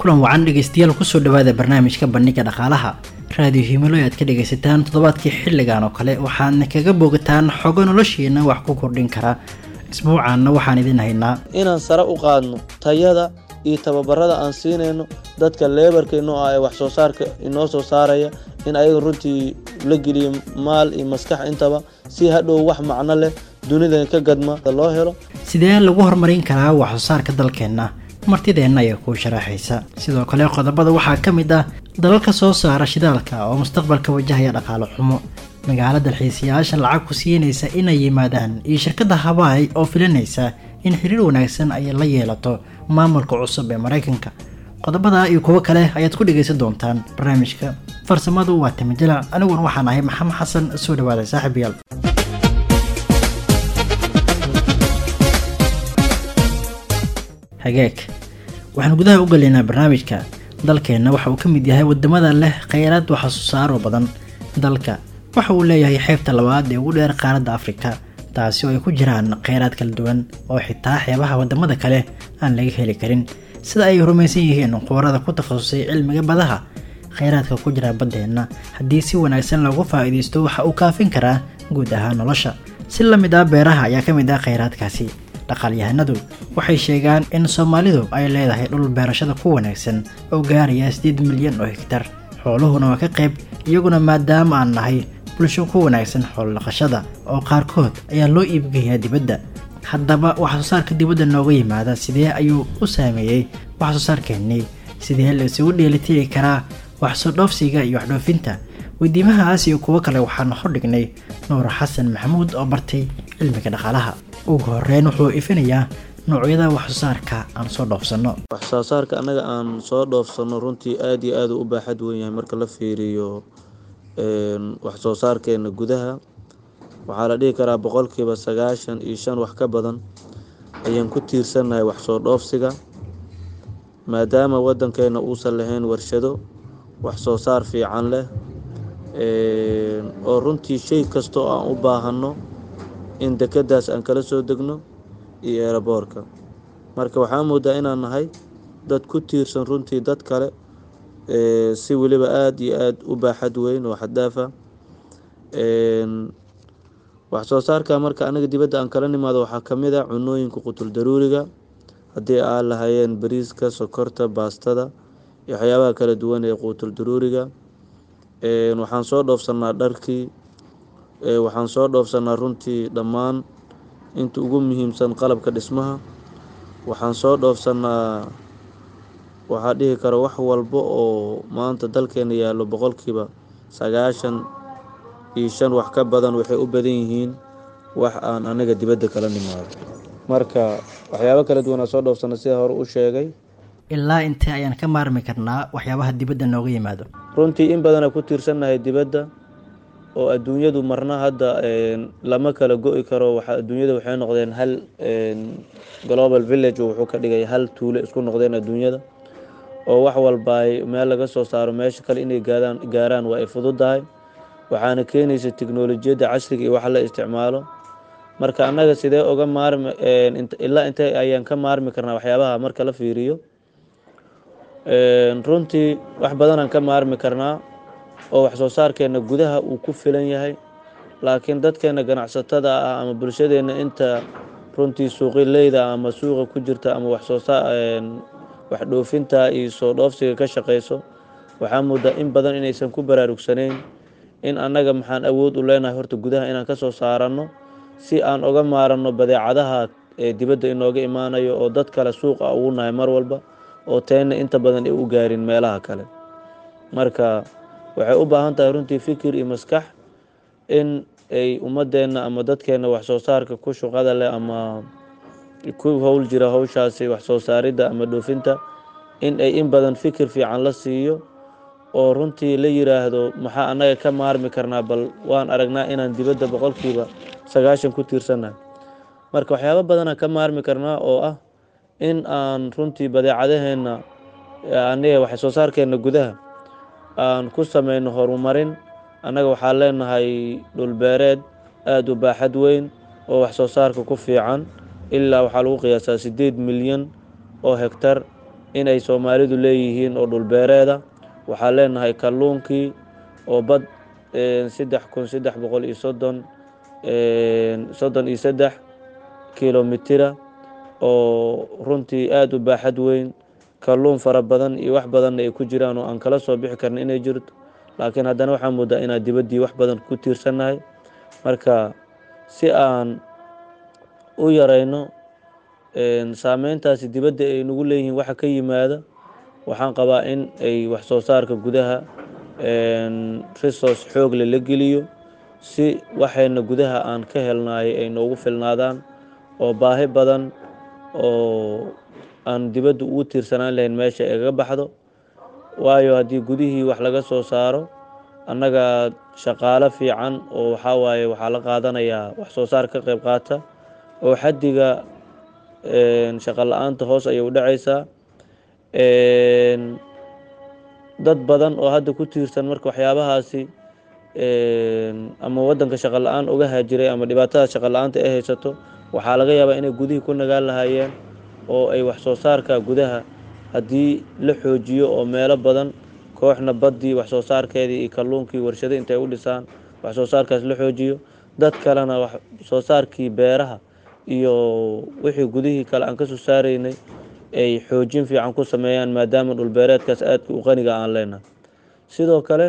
kulan wacan dhegeystayaal kusoo dhawaada barnaamijka bandhiga dhaqaalaha raadiyo himilo aad ka dhegaysataan toddobaadkii xilligan oo kale waxaadna kaga boogataan xogo noloshiina wax ku kordhin kara isbuucaanna waxaan idin haynaa inaan sare u qaadno tayada iyo tababarada aan siinayno dadka leebarka inoo ah ee wax soo saarka inoo soo saaraya in ayaga runtii la geliyo maal iyo maskax intaba si hadhow wax macno leh dunidan ka gadma loo helo sidee lagu horumarin karaa wax soo saarka dalkeenna martideenna ayaa kuu sharaxaysa sidoo kale qodobada waxaa ka mid ah dalalka soo saara shidaalka oo mustaqbalka wajahaya dhaqaalo xumo magaalo dalxiisayaasha lacag ku siinaysa inay yimaadaan iyo shirkadda habaay oo filanaysa in xiriir wanaagsan ay la yeelato maamulka cusub ee maraykanka qodobada iyo kuwo kale ayaad ku dhegaysan doontaan barnaamijka farsamadu waa timijalac aniguna waxaan ahay maxamed xasan soo dhawaada saaxiibayaal hageeg waxaan gudaha u galaynaa barnaamijka dalkeenna waxa uu ka mid yahay wadamada leh kheyraad waxsoosaaro badan dalka waxa uu leeyahay xeebta labaad ee ugu dheer qaaradda afrika taasi oo ay ku jiraan kheyraad kala duwan oo xitaa xeebaha wadamada kale aan laga heli karin sida ay rumaysan yihiin qubarada ku takhasusay cilmiga badaha kheyraadka ku jira baddeenna haddii si wanaagsan loogu faa'iidaysto waxa uu kaafin karaa guud ahaan nolosha si la mid ah beeraha ayaa ka mid ah kheyraadkaasi dhaqaalyahanadu waxay sheegaan in soomaalidu ay leedahay dhul beerashada ku wanaagsan oo gaaraya sideed milyan oo hegtar xooluhuna waa ka qayb iyaguna maadaama aan nahay bulsho ku wanaagsan xoolodhaqashada oo qaarkood ayaa loo iibgeeyaa dibadda haddaba waxsoo saarka dibadda nooga yimaada sidee ayuu u saameeyey waxsoo saarkeennii sidee la isugu dheelitiri karaa waxsoo dhoofsiga iyo waxdhoofinta weydiimahaas iyo kuwo kale waxaanu hordhignay nuur xasan maxamuud oo bartay cilmiga dhaqaalaha ugu horeyn wuxuu ifinayaa noocyada waxsoo saarka aan soo dhoofsanno wax soo saarka annaga aan soo dhoofsanno runtii aad iyo aad u u baaxad weyn yahay marka la fiiriyo wax soo saarkeena gudaha waxaa la dhihi karaa boqolkiiba sagaashan iyo shan wax ka badan ayaan ku tiirsannahay wax soo dhoofsiga maadaama waddankeena uusan lahayn warshado wax soo saar fiican leh oo runtii shay kasta oo aan u baahanno in dekeddaas aan kala soo degno iyo eeraboorka marka waxaa moodaa inaan nahay dad ku tiirsan runtii dad kale si weliba aada iyo aada u baaxad weyn oo xaddaafa wax soo saarka marka anaga dibadda aan kala nimaado waxaa ka mid a cunooyinka qutul daruuriga haddii aan lahayeen bariiska sokorta baastada iyo waxyaabaha kala duwan ee quutul daruuriga waxaan soo dhoofsanaa dharkii waxaan soo dhoofsanaa runtii dhammaan inta ugu muhiimsan qalabka dhismaha waxaan soo dhoofsanaa waxaa dhihi kara wax walba oo maanta dalkeena yaallo boqolkiiba sagaashan iyo shan wax ka badan waxay u badan yihiin wax aan anaga dibadda kala nimaado marka waxyaabo kala duwan aan soo dhoofsana sida hore u sheegay ilaa intee ayaan ka maarmi karnaa waxyaabaha dibadda nooga yimaado runtii in badanaa ku tiirsannahay dibadda oo adduunyadu marna hadda lama kala go-i karo adduunyada waxay noqdeen hal global village wuxuu ka dhigay hal tuulo isku noqdeen adduunyada oo wax walba ay meel laga soo saaro meesha kale inay gaadaan gaaraan waa ay fududahay waxaana keenaysa tiknolojiyadda casriga iyo wax la isticmaalo marka annaga sidee oga maarmi ilaa intee ayaan ka maarmi karnaa waxyaabaha marka la fiiriyo runtii wax badanaan ka maarmi karnaa oo wax soo saarkeena gudaha uu ku filan yahay laakiin dadkeena ganacsatada ah ama bulshadeena inta runtii suuqileyda ama suuqa ku jirta ama waxsoo wax dhoofinta iyo soo dhoofsiga ka shaqeyso waxaa moodaa in badan inaysan ku baraarugsanayn in annaga maxaan awood u leenahay horta gudaha inaan ka soo saaranno si aan oga maaranno badeecadaha ee dibadda inooga imaanayo oo dad kale suuqa ugu nahay mar walba oo teenna inta badan ay u gaarin meelaha kale marka waxay u baahan tahay runtii fikir iyo maskax in ay ummadeenna ama dadkeenna wax soo saarka ku shuqada leh ama ku howl jira howshaasi wax soo saaridda ama dhoofinta in ay in badan fikir fiican la siiyo oo runtii la yiraahdo maxaa annaga ka maarmi karnaa bal waan aragnaa inaan dibadda boqolkiiba sagaashan ku tiirsannahay marka waxyaabo badanaan ka maarmi karnaa oo ah in aan runtii badeecadaheenna aniga wax soo saarkeenna gudaha aan ku sameyno horumarin annaga waxaan leenahay dhulbeereed aada u baaxad weyn oo wax soo saarka ku fiican ilaa waxaa lagu qiyaasaa siddeed milyan oo hegtar inay soomaalidu leeyihiin oo dhulbeereeda waxaan leenahay kalluunkii oo bad saddex kun saddex boqol iyo soddon soddon iyo saddex kilomitira oo runtii aada u baaxad weyn kalluun fara badan iyo wax badanna ay ku jiraan oo aan kala soo bixi karna inay jirto laakiin haddana waxaa moodaa inaan dibaddii wax badan ku tiirsannahay marka si aan u yarayno saameyntaasi dibadda ay nagu leeyihiin waxa ka yimaada waxaan qabaa in ay wax soo saarka gudaha resource xoogle la geliyo si waxayna gudaha aan ka helnaay ay noogu filnaadaan oo baahi badan oo aan dibadda ugu tiirsanaan lahayn meesha igaga baxdo waayo haddii gudihii wax laga soo saaro annaga shaqaalo fiican oo waxaa waaye waxaa la qaadanayaa wax soo saar ka qayb qaata oo xaddiga shaqo la-aanta hoos ayay u dhacaysaa dad badan oo hadda ku tiirsan marka waxyaabahaasi ama waddanka shaqo la-aan uga haajiray ama dhibaatada shaqo la-aanta ay haysato waxaa laga yaabaa inay gudihii ku nagaan lahaayeen oo ay wax soo saarka gudaha haddii la xoojiyo oo meelo badan kooxna baddii wax soo saarkeedii iyo kalluunkii warshado intay u dhisaan wax soo saarkaas la xoojiyo dad kalena wax soo saarkii beeraha iyo wixii gudihii kale aan ka soo saaraynay ay xoojin fiican ku sameeyaan maadaama dhulbeereedkaas aadka u qaniga aan leenahay sidoo kale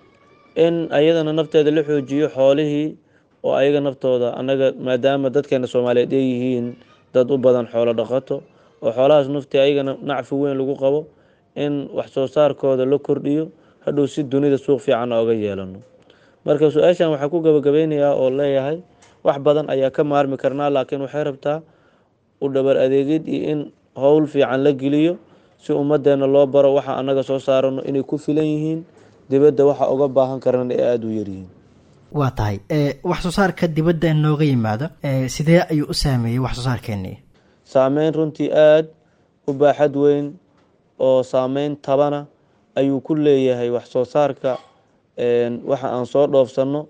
in ayadana nafteeda la xoojiyo xoolihii oo ayaga naftooda annaga maadaama dadkeena soomaaliyeed ay yihiin dad u badan xoolo dhaqato oo xoolahaas naftii ayagana nacfi weyn lagu qabo in wax soo saarkooda la kordhiyo hadhow si dunida suuq fiican ooga yeelano marka su-aashan waxaa ku gabagabeynayaa oo leeyahay wax badan ayaa ka maarmi karnaa laakiin waxay rabtaa u dhabar adeegid iyo in howl fiican la geliyo si ummaddeena loo baro waxa annaga soo saarano inay ku filan yihiin dibadda waxa uga baahan karana ay aada u yaryihiin waa tahay wax soo saarka dibadda nooga yimaado sidee ayuu u saameeyey wax soo saarkeennii saameyn runtii aada u baaxad weyn oo saameyn tabana ayuu ku leeyahay wax soo saarka waxa aan soo dhoofsanno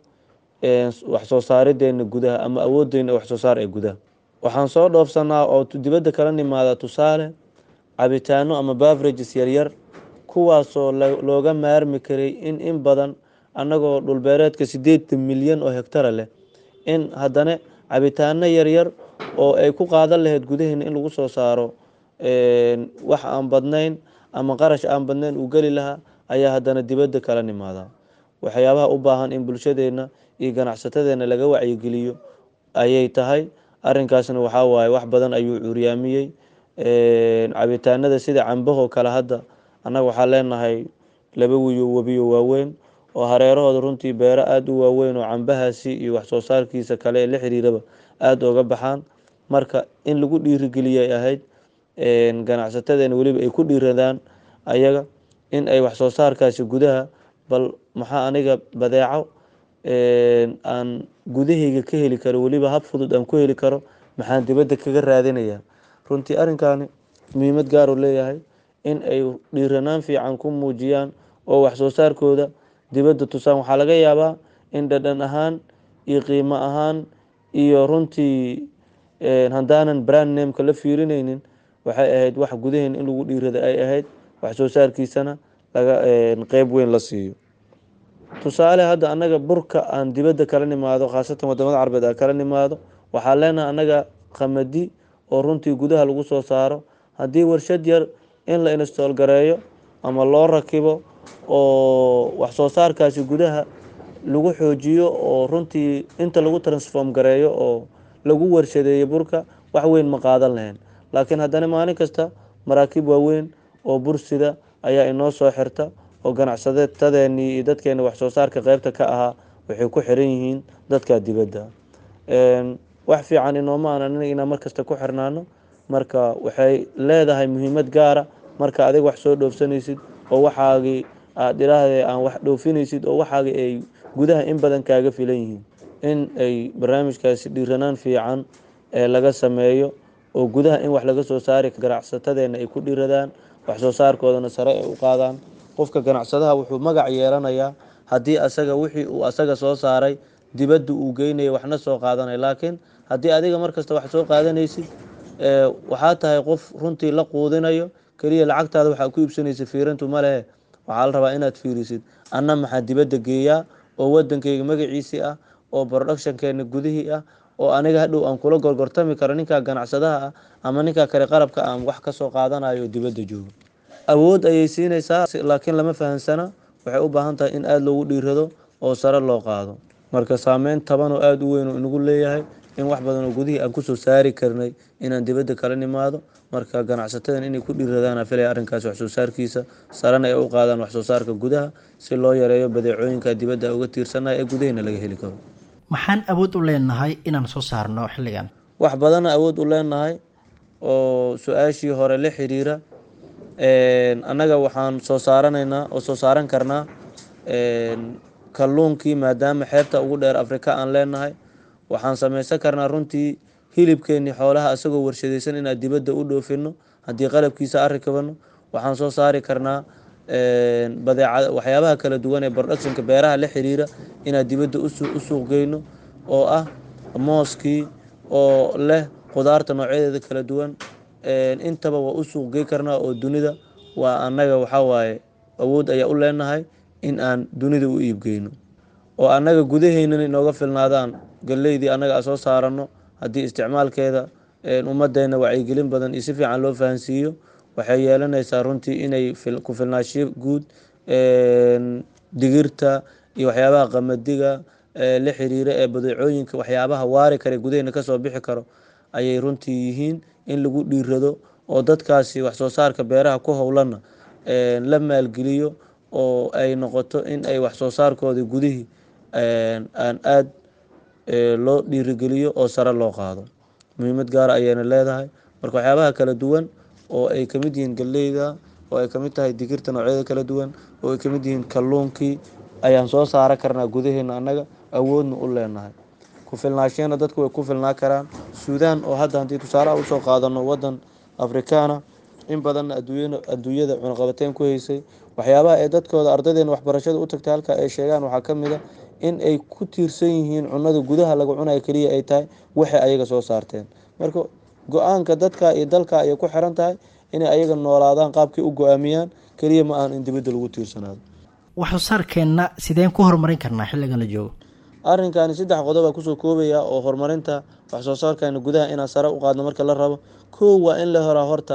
wax soo saarideena gudaha ama awoodeyna wax soo saar ee gudaha waxaan soo dhoofsanaa oo dibadda kala nimaada tusaale cabitaano ama baverages yaryar kuwaasoo looga maarmi karay in in badan annagoo dhulbeereedka sideetan milyan oo hektara leh in haddana cabitaano yaryar oo ay ku qaadan lahayd gudaheena in lagu soo saaro wax aan badnayn ama qarash aan badnayn uu geli lahaa ayaa haddana dibadda kala nimaadaa waxyaabaha u baahan in bulshadeena iyo ganacsatadeena laga wacyigeliyo ayay tahay arinkaasna waxaa waaye wax badan ayuu curyaamiyey cabitaanada sida cambahoo kale hadda annaga waxaa leenahay laba wiyo webiyo waaweyn oo hareerahooda runtii beero aada u waaweyn oo cambahaasi iyo wax soo saarkiisa kale ee la xiriiraba aada oga baxaan marka in lagu dhiirigeliyay ahayd ganacsatadeena weliba ay ku dhiiradaan ayaga in ay wax soo saarkaasi gudaha bal maxaa aniga badeeco aan gudahayga ka heli karo weliba hab fudud aan ku heli karo maxaan dibadda kaga raadinayaa runtii arrinkaani muhiimad gaaruu leeyahay in ay dhiiranaan fiican ku muujiyaan oo wax soo saarkooda dibadda tusaan waxaa laga yaabaa in dhadhan ahaan iyo qiimo ahaan iyo runtii haddaanan brand nameka la fiirinaynin waxay ahayd wax gudaheen in lagu dhiirada ay ahayd wax soo saarkiisana laga qeyb weyn la siiyo tusaale hadda annaga burka aan dibadda kala nimaado khaasatan wadamada carbeed aan kala nimaado waxaa leenahay annaga qamadi oo runtii gudaha lagu soo saaro haddii warshad yar in la install gareeyo ama loo rakibo oo wax soo saarkaasi gudaha lagu xoojiyo oo runtii inta lagu transform gareeyo oo lagu warshadeeyo burka wax weyn ma qaadan lahayn laakiin haddana maalin kasta maraakiib waaweyn oo bursida ayaa inoo soo xirta oo ganacsatadeenii iyo dadkeena wax soo saarka qeybta ka ahaa waxay ku xiran yihiin dadka dibadda wax fiican inooma aanan inaan markasta ku xirnaano marka waxay leedahay muhiimad gaara marka adig wax soo dhoofsanaysid oo waxaagii aad idhaahde aan wax dhoofinaysid oo waxaagii ay gudaha in badan kaaga filan yihiin in ay barnaamijkaasi dhiiranaan fiican ee laga sameeyo oo gudaha in wax laga soo saari ganacsatadeena ay ku dhiiradaan wax soo saarkoodana sare ay u qaadaan qofka ganacsadaha wuxuu magac yeelanayaa haddii asaga wixii uu asaga soo saaray dibadda uu geynaya waxna soo qaadanaya laakiin haddii adiga markasta wax soo qaadanaysid waxaa tahay qof runtii la quudinayo keliya lacagtaada waxaa ku iibsanaysa fiirintu ma lehe waxaa la rabaa inaad fiirisid anna maxaa dibadda geeyaa oo wadankayga magaciisii ah oo productionkeena gudihii ah oo aniga hadhow aan kula gorgortami karo ninkaa ganacsadaha ah ama ninkaa kale qalabka aan wax kasoo qaadanayo oo dibadda joogo awood ayay siinaysaa laakiin lama fahansana waxay u baahan tahay in aada loogu dhiirado oo sare loo qaado marka saameyn taban oo aada u weyn oo inagu leeyahay in wax badan oo gudihii aan kusoo saari karnay inaan dibadda kala nimaado marka ganacsatadan inay ku dhiiradaan filaya arrinkaas waxsoo saarkiisa sarena ay u qaadaan waxsoo saarka gudaha si loo yareeyo badeecooyinka dibadda uga tiirsanaya ee gudahina laga heli karo maxaan awood u leenahay inaan soo saarno xilligan wax badana awood u leenahay oo su-aashii hore la xiriira annaga waxaan soo saaranaynaa oo soo saaran karnaa kalluunkii maadaama xeebta ugu dheer afrika aan leenahay waxaan samaysan karnaa runtii hilibkeenii xoolaha isagoo warshadaysan inaan dibadda u dhoofino haddii qalabkiisa arikabano waxaan soo saari karnaa badeecad waxyaabaha kala duwan ee productionka beeraha la xiriira inaan dibadda u suuq geyno oo ah mooskii oo leh qudaarta noocyadeeda kala duwan intaba waa u suuq gey karnaa oo dunida waa annaga waxaa waaye awood ayaa u leenahay in aan dunida u iibgeyno oo annaga gudaheynana inooga filnaadaan galleydii annaga a soo saarano haddii isticmaalkeeda ummaddeena wacyigelin badan iyo si fiican loo fahansiiyo waxay yeelanaysaa runtii inay ku filnaashiyo guud digirta iyo waxyaabaha qamadiga la xiriira ee badeecooyinka waxyaabaha waari kare gudaheyna kasoo bixi karo ayay runtii yihiin in lagu dhiirado oo dadkaasi waxsoo saarka beeraha ku howlana la maalgeliyo oo ay noqoto in ay waxsoo saarkoodii gudihii aan aada loo dhiirigeliyo oo sare loo qaado muhiimad gaara ayayna leedahay marka waxyaabaha kala duwan oo ay kamid yihiin galleyda oo ay kamid tahay digirta noocyada kala duwan oo ay kamid yihiin kalluunkii ayaan soo saaran karnaa gudaheena annaga awoodna u leenahay ku filnaashiyana dadku way ku filnaa karaan suudaan oo hadda haddii tusaalaha usoo qaadano wadan afrikaana in badanna adduunyada cunaqabateyn ku haysay waxyaabaha ee dadkooda ardaydeena waxbarashada u tagtay halka ay sheegaan waxaa ka mid a in ay ku tiirsan yihiin cunada gudaha laga cunayo keliya ay tahay waxay ayaga soo saarteen marka go-aanka dadka iyo dalka ayay ku xiran tahay inay ayaga noolaadaan qaabkay u go-aamiyaan keliya ma ahan in dibadda lagu tiirsanaado waxsoo saarkeenna sideen ku horumarin karnaa xilligan la joogo arrinkani saddex qodob aa kusoo koobaya oo horumarinta waxsoo saarkeena gudaha inaan sare u qaadno marka la rabo kow waa in la horaa horta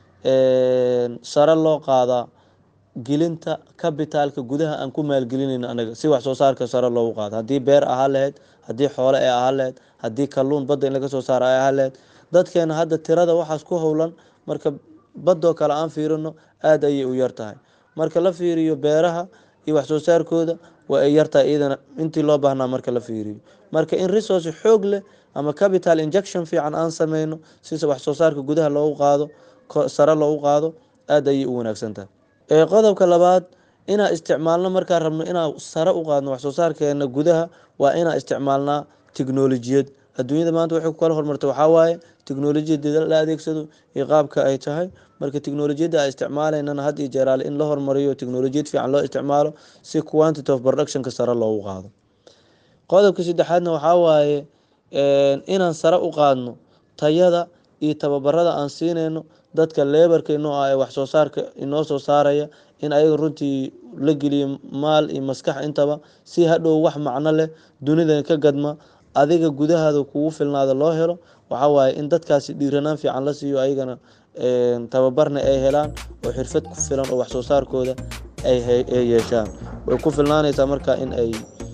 sare loo qaadaa gelinta kabitaalka gudaha aan ku maalgelinayno anaga si waxsoo saarka sare loogu qaado haddii beer ahaa lahayd haddii xoole ay ahaa lahayd haddii kalluun badda in laga soo saaro ay ahaa lahayd dadkeena hadda tirada waxaas ku howlan marka baddoo kale aan fiirino aada ayay u yar tahay marka la fiiriyo beeraha iyo waxsoo saarkooda waa ay yartahay iyadana intii loo baahnaa marka la fiiriyo marka in resource xoog leh ama capital injection fiican aan sameyno si waxsoo saarka gudaha loogu qaado sare loogu qaado aada ayay u wanaagsan tahay qodobka labaad inaa isticmaalno markaa rabno inaa sare u qaadno waxsoo saarkeena gudaha waa inaa isticmaalnaa tiknolojiyad adduunyada maanta waxay ku kala hormartay waxaa waaye tiknolojiyada la adeegsado iyo qaabka ay tahay marka tiknolojiyadda a isticmaalaynana had iyo jeeraale in la hormariyo tiknolojiyad fiican loo isticmaalo si quantity of productionka sare loogu qaado qodobka saddexaadna waxaa waaye inaan sare u qaadno tayada iyo tababarada aan siinayno dadka leebarka inoo ah ee waxsoo saarka inoo soo saaraya in ayaga runtii la geliyo maal iyo maskax intaba si hadhow wax macno leh dunida ka gadma adiga gudahaada kugu filnaada loo helo waxaa waaye in dadkaasi dhiiranaan fiican la siiyo ayagana tababarna ay helaan oo xirfad ku filan oo waxsoo saarkooda ay yeeshaan way ku filnaanaysaa marka in ay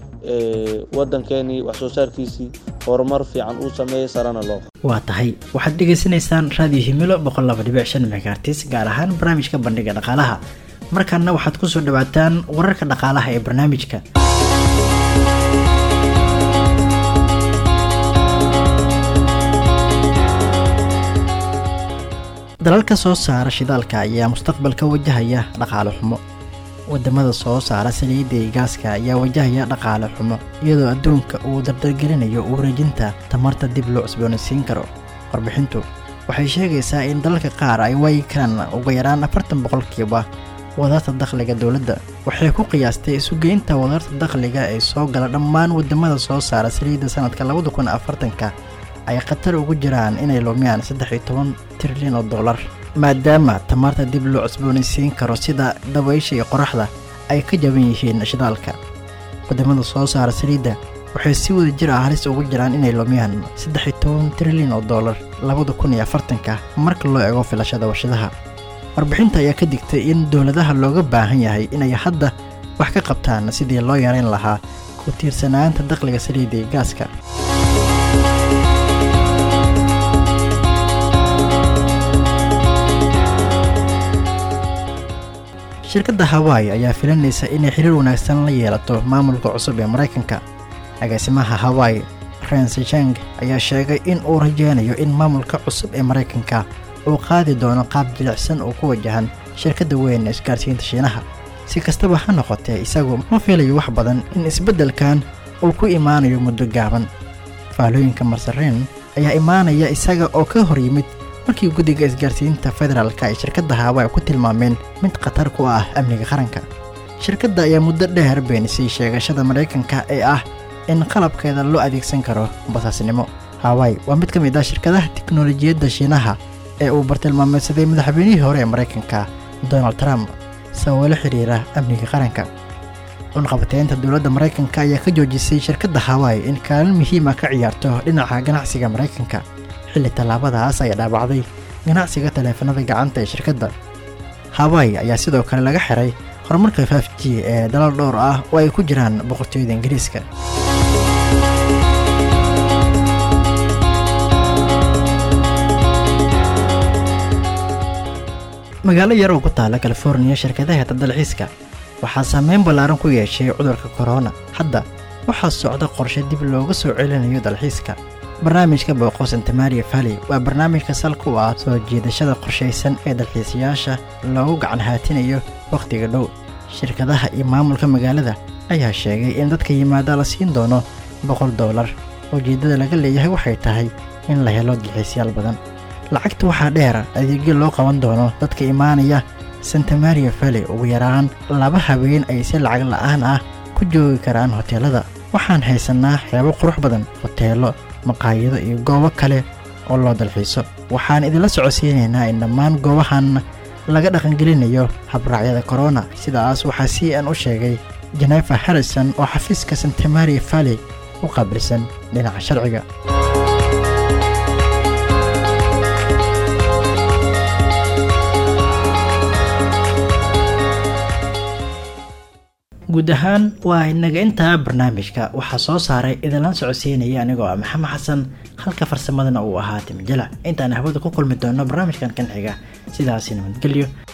wadankeenii waxsoo saarkiisii horumar fiican uu sameeyay sarana loo waa tahay waxaad dhegaysanaysaan raadiyo himilo boqol laba dhibic shan megaartis gaar ahaan barnaamijka bandhiga dhaqaalaha markaana waxaad kusoo dhawaataan wararka dhaqaalaha ee barnaamijka dalalka soo saara shidaalka ayaa mustaqbalka wajahaya dhaqaale xumo wadamada soo saara saliidda iyo gaaska ayaa wajahaya dhaqaale xumo iyadoo adduunka uu dardargelinayo wareejinta tamarta dib loo cusboonaysiin karo warbixintu waxay sheegaysaa in dalalka qaar ay waayi karaan uga yaraan afartan boqolkiiba wadarta dakhliga dowladda waxay ku qiyaastay isugeynta wadarta dakhliga ee soo gala dhammaan wadamada soo saara saliidda sanadka labada kun afartanka ay khatar ugu jiraan inay lumiyaan saddex iyo toban trilyan oo dollar maadaama tamarta dib loo cusboonaysiin karo sida dabaysha iyo qoraxda ay ka jaban yihiin shidaalka wadamada soo saara saliidda waxay si wada jir ah halis ugu jiraan inay lumiyaan saddex iyo toban trilyan oo dollar labada kun iyo afartanka marka loo eego filashada warshadaha warbixinta ayaa ka digtay in dowladaha looga baahan yahay inay hadda wax ka qabtaan sidii loo yareyn lahaa ku tiirsanaanta dakhliga saliidda iyo gaaska shirkadda hawaii ayaa filanaysa inay xiriir wanaagsan la yeelato maamulka cusub ee maraykanka agaasimaha hawaii rensjeng ayaa sheegay in uu rajeynayo in maamulka cusub ee maraykanka uu qaadi doono qaab jilicsan oo ku wajahan shirkadda weyn ee isgaarsiinta shiinaha si kastaba ha noqotee isagu ma filayo wax badan in isbeddelkan uu ku imaanayo muddo gaaban faallooyinka marsareen ayaa imaanaya isaga oo ka hor yimid markii guddiga isgaarsiinta federaalka ay shirkadda hawaii ku tilmaameen mid khatar ku ah amniga qaranka shirkadda ayaa muddo dheer beenisay sheegashada maraykanka ee ah in qalabkeeda loo adeegsan karo basaasnimo hawaii waa mid ka mid ah shirkadaha tiknolojiyadda shiinaha ee uu bartilmaameedsaday madaxweynihii hore ee maraykanka donald trump sababo la xiriira amniga qaranka cunqabateynta dowladda maraykanka ayaa ka joojisay shirkadda hawaii in kaalin muhiima ka ciyaarto dhinaca ganacsiga maraykanka xilli tallaabadaas ay dhaabacday ganacsiga taleefanada gacanta ee shirkadda hawaii ayaa sidoo kale laga xiray horumarka faf g ee dalal dhowr ah oo ay ku jiraan boqortooyada ingiriiska magaalo yar oo ku taala californiya shirkadaha dalxiiska waxaa saameyn ballaaran ku yeeshay cudurka korona hadda waxaa socda qorshe dib looga soo celinayo dalxiiska barnaamijka booqo santamaria valley waa barnaamijka salka u ah soo jiidashada qorshaysan ee dalxiisayaasha loogu gacan haatinayo wakhtiga dhow shirkadaha iyo maamulka magaalada ayaa sheegay in dadka yimaada la siin doono boqol dollar ujeeddada laga leeyahay waxay tahay in la helo dalxiisyaal badan lacagta waxaa dheera adeegyo loo qaban doono dadka imaanaya santamaria valley ugu yaraan laba habeen ay si lacag la'aan ah ku joogi karaan hoteelada waxaan haysannaa xeebo qurux badan hoteelo maqaayado iyo goobo kale oo loo dalxiiso waxaan idinla socodsiinaynaa in dhammaan goobahan laga dhaqangelinayo habraacyada korona sidaas waxaa c n u sheegay jenefa harrison oo xafiiska santamaria valley u qaabilsan dhinaca sharciga guud ahaan waa inaga intaa barnaamijka waxaa soo saaray idinla socodsiinaya anigoo ah maxamed xasan halka farsamadana uu ahaa timijala intaan hawada ku kulmi doono barnaamijkan kan xiga sidaasi nabadgelyo